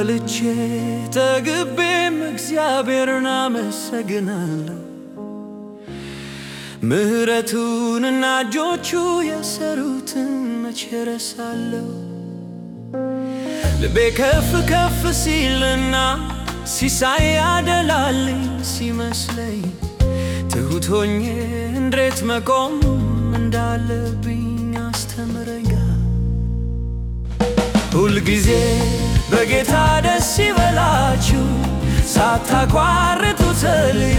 በልቼ ጠግቤም እግዚአብሔርን አመሰግናለሁ። ምሕረቱንና እጆቹ የሰሩትን መቼ ረሳለሁ? ልቤ ከፍ ከፍ ሲልና ሲሳይ ያደላልኝ ሲመስለኝ ትሁት ሆኜ እንዴት መቆም እንዳለብኝ አስተምረኛ። ሁልጊዜ በጌታ ደስ ይበላችሁ፣ ሳታቋርጡ ጸልዩ።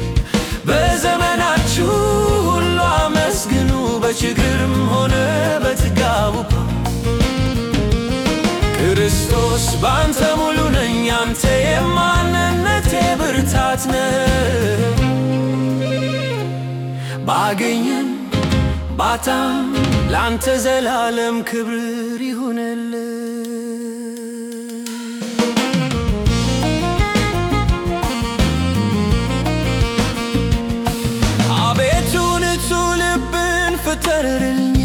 በዘመናችሁ ሁሉ አመስግኑ፣ በችግርም ሆነ በጥጋቡ ክርስቶስ ባንተ ሙሉ ነኝ፣ አንተ የማንነቴ ብርታት ነህ። ባገኘም ባጣም ላንተ ዘላለም ክብር ይሁንልህ። አቤቱ ንጹሕ ልብን ፍጠርልኝ፣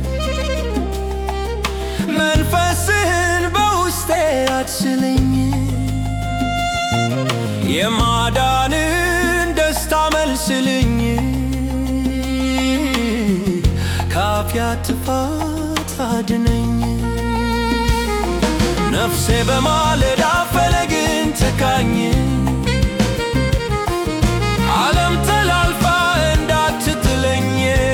መንፈስህን በውስጤ አድስልኝ። የማዳንን ደስታ መልስልኝ፣ ከኃጢአት ጥፋት አድነኝ። ነፍሴ በማለዳ ፈለግን ተካኝ ዓለም ተላልፋ እንዳትጥለኝ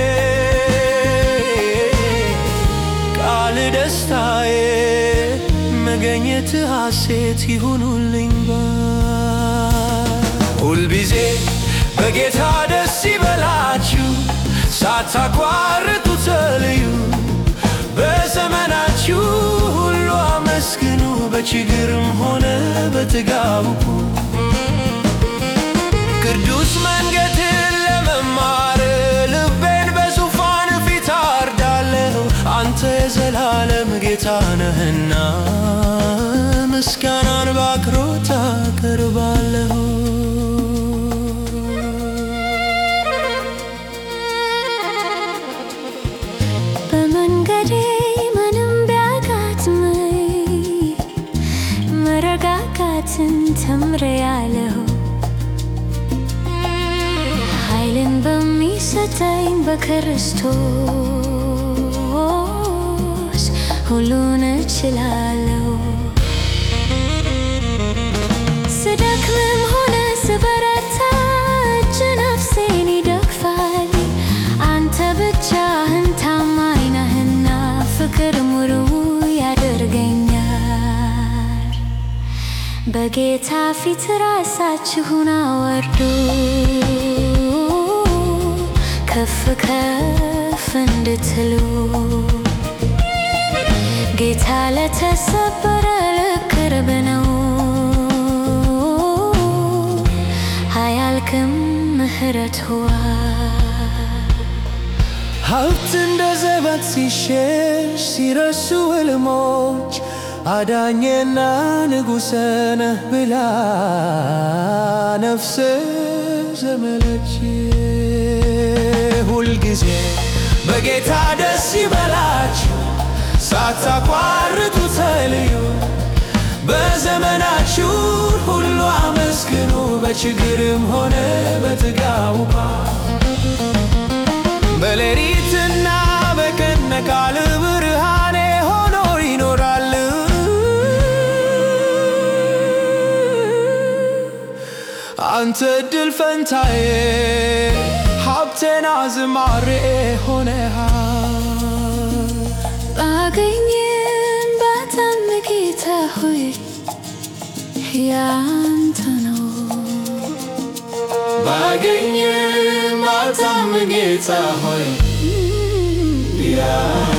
ቃል ደስታዬ መገኘት ሐሴት ይሁኑልኝ ሁልጊዜ በጌታ ደስ ይበላችሁ ሳታቋርጡ ጸልዩ በዘመናችሁ ሁሉ አመስግኑ በችግርም ሆነ በጥጋቡ ቅዱስ መንገድን ለመማር ልቤን በዙፋን ፊት አርዳለሁ። አንተ የዘላለም ጌታ ነህና ምስጋናን በአክብሮት አቀርባለሁ። በመንገዴ ምንም ቢያጋጥመኝ መረጋጋትን ተምሬያለሁ። ኃይልን በሚሰጠኝ በክርስቶስ ሁሉን እችላለሁ። ስደክምም ሆነ ስበረታ እጅ ነፍሴን ይደግፋል። አንተ ብቻህን ታማኝ ነህና ፍቅር ሙሉ ያደርገኛል። በጌታ ፊት ራሳችሁን አወርዱ፣ ከፍ ከፍ እንድትሉ ጌታ ለተሰበረ ልብ ቅርብ ነው። አያልቅም ምሕረቱ ሀብት እንደ ዘበት ሲሸሽ ሲረሱ ሕልሞች አዳኜና ንጉሠ ነህ ብላ ነፍስ ዘመለች። ሁልጊዜ በጌታ ደስ ይበላችሁ ሳታቋርጡ ጸልዩ። በዘመናችሁ ሁሉ አመስግኑ በችግርም ሆነ በጥጋቡ በሌሊትና በቀን ቃል ብርሃኔ ሆኖ ይኖራል። አንተ ድል ፈንታዬ ሀብቴና ዝማሬ ሆነሃል። ባገኝም ባጣም ጌታ ሆይ ያንተ ነው። ባገኝም ባጣም ጌታ ሆይ ያ